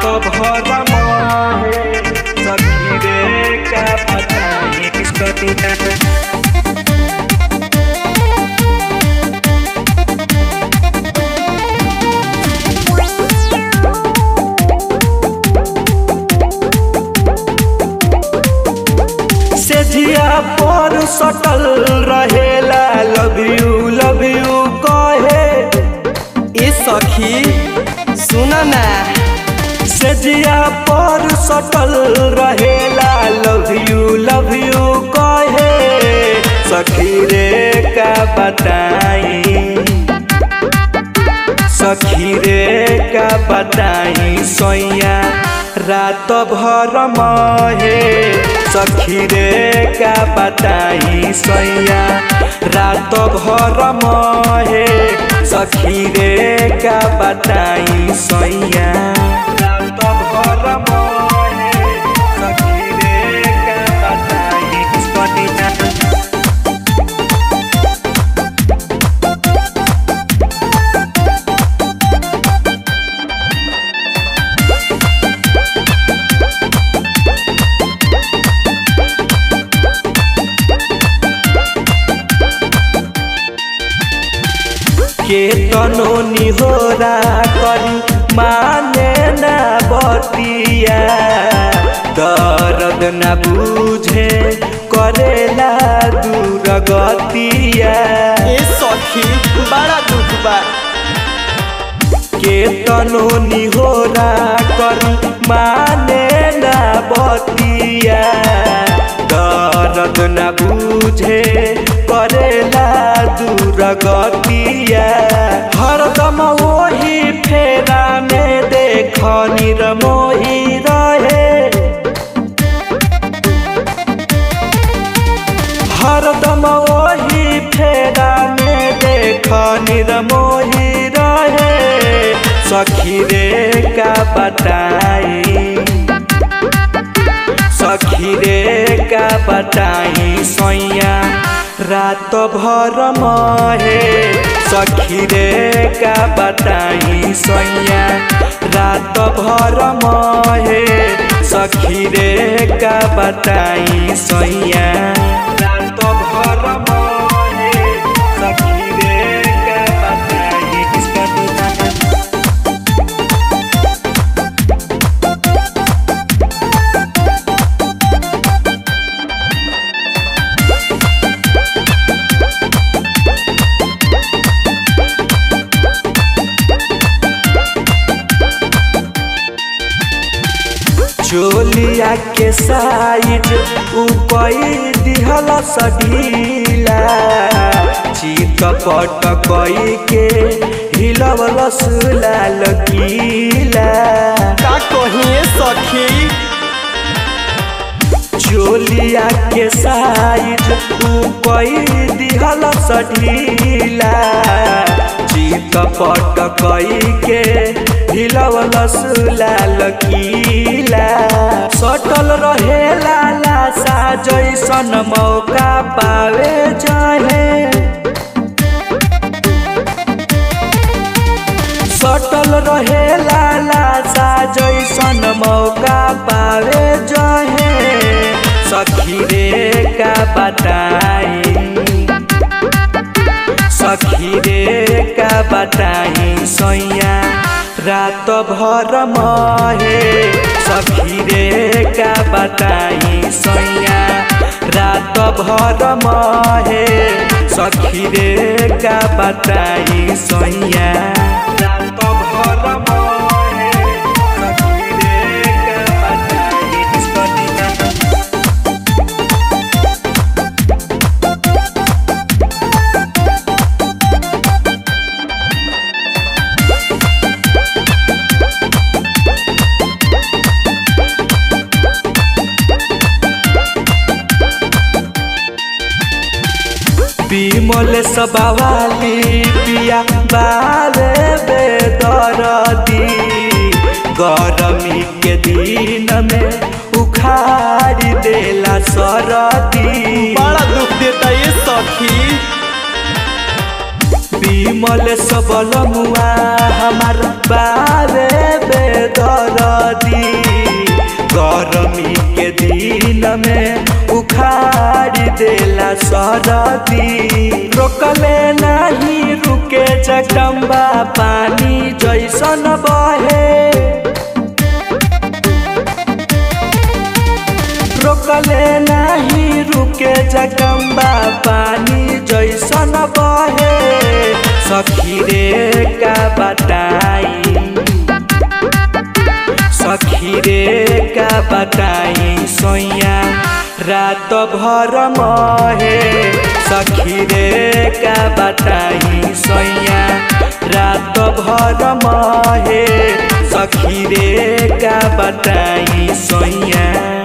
भर मोहे सखी रे का बताई सदिया सेजिया पर सटल रहेला लव यू लव यू कहे ए सखी सुन ना सेजिया पर सटल रहेला लव यू लव यू कहे सखी रे का बताई सखी रे का बताई सोया रात भर महे सखी रे का बताई सोया रात भर महे सखी रे का बताई सोया रात भर महे सखी रे का बताई सोया के तनो निहोरा करी माने ना बतिया दर्द न बुझे करेला दूर गतिया ए सखी बड़ा दुख बा के तनो निहोरा करी माने ना बतिया दर्द न बुझे करेला दूर गतिया हरदम वही फेरा में देख निरमोही रहे हरदम वही फेरा में देख निरमोही रहे सखी रे का बताई सखी रे का बताई सोया रात भर महे सखी रे का बताई सोया रात भर महे सखी रे का बताई सोया रात भर महे सखी रे का बताई सोया चोलिया के साइड उपई दिहल सढीला चित पट कई के हिलवल सुलाल कीला का कहिए सखी चोलिया के साइड उपई दिहल सढीला चित पट कई के हिलवल सुलाल कीला सटल रहेला लासा जैसन मौका पावे चाहे सटल रहेला लासा जैसन मौका पावे जहे सखी रे का बताई सखी रे का बताई सोया रात भर महे सखी रे का बताई सोया रात भर महे सखी रे का बताई सोया रात भर महे सखी रे का बताई सोया বিমল সবাওয়ালি পিয়া বারে বেদরদি गरमी के दिन में उखाड़ देला सरदी बड़ा दुख देता ये सखी विमल सबल मुआ हमार बारे बेदर सरदी गरमी के दिन में उखाड़ देला सरदी रोकले नहीं रुके जगदम्बा पानी जैसन बहे रोकले नहीं रुके जगम्बा पानी जैसन बहे सखी रे का बताई सखी रे का बताई सोया रात भर महे सखी रे का बताई सोया रात भर महे सखी रे का बताई सोया